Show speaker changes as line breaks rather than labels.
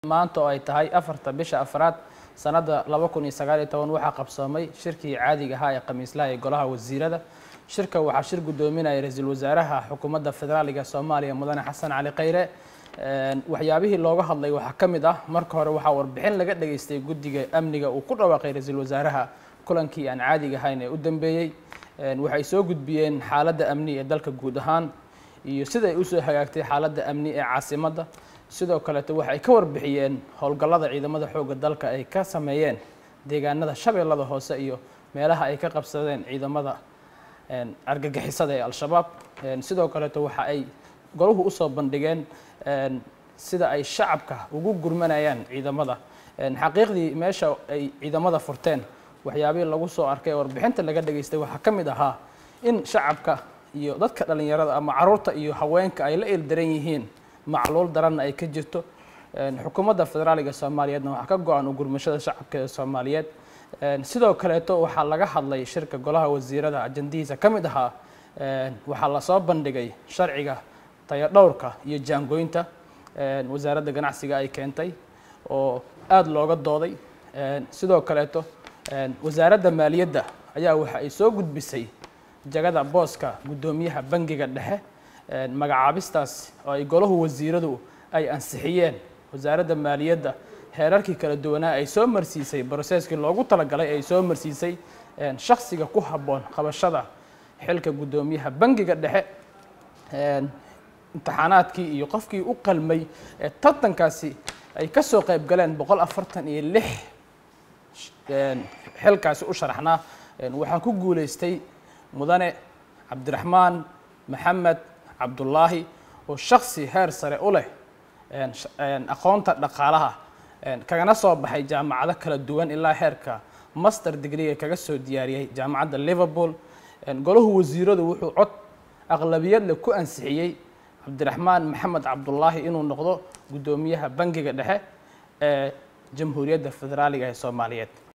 maanta oo ay tahay afarta bisha afraad sanadda laba kun iyo sagaal iyo toban waxaa qabsoomay shirkii caadiga ahaa ee khamiislaha ee golaha wasiirada shirka waxaa shir guddoominaya ra-iisul wasaaraha xukuumadda federaaliga soomaaliya mudane xasan cali khayre waxyaabihii looga hadlay waxaa ka mid ah marka hore waxaa warbixin laga dhageystay guddiga amniga uu ku dhawaaqay ra-iisul wasaaraha kulankii aan caadiga ahayn ee u dambeeyey waxay soo gudbiyeen xaaladda amni ee dalka guud ahaan iyo sida ay usoo hagaagtay xaaladda amni ee caasimadda sidoo kaleeto waxay ka warbixiyeen howlgallada ciidamada xoogga dalka ay ka sameeyeen deegaanada shabeellada hoose iyo meelaha ay ka qabsadeen ciidamada argagixisada ee al-shabaab sidoo kaleeto waxa ay golahu usoo bandhigeen sida ay shacabka ugu gurmanayaan ciidamada xaqiiqdii meesha ay ciidamada furteen waxyaabihii lagu soo arkay ee warbixinta laga dhageystay waxaa ka mid ahaa in shacabka iyo dadka dhallinyarada ama caruurta iyo haweenka ay la ildaran yihiin macluul daranna ay ka jirto xukuumadda federaaliga soomaaliyeedna waxaa ka go-an u gurmashada shacabka ee soomaaliyeed sidoo kaleeto waxaa laga hadlay shirka golaha wasiirada ajandihiisa ka mid ahaa waxaa lasoo bandhigay sharciga tayadhowrka iyo jaangooynta wasaaradda ganacsiga ay keentay oo aada looga dooday sidoo kaleeto wasaaradda maaliyadda ayaa waxa ay soo gudbisay jagada booska guddoomiyaha bangiga dhexe magacaabistaas oo ay golahu wasiiradu ay ansixiyeen wasaaradda maaliyadda heerarkii kala duwanaa ay soo marsiisay broseskii loogu talagalay ay soo marsiisay shaksiga ku habboon qabashada xilka guddoomiyaha bangiga dhexe imtixaanaadkii iyo qofkii u qalmay ee tartankaasi ay ka soo qayb galeen boqol afartan iyo lix xilkaasi u sharaxnaa waxaa ku guulaystay mudane cabdiraxmaan maxamed cabdullaahi oo shaksi heer sare u leh aqoonta dhaqaalaha kagana soo baxay jaamacado kala duwan ilaa heerka master degreega kaga soo diyaariyey jaamacadda liverpool golahu wasiiradu wuxuu cod aqlabiyadle ku ansixiyey cabdiraxmaan maxamed cabdullaahi inuu noqdo guddoomiyaha bangiga dhexe ee jamhuuriyadda federaaliga ee soomaaliyeed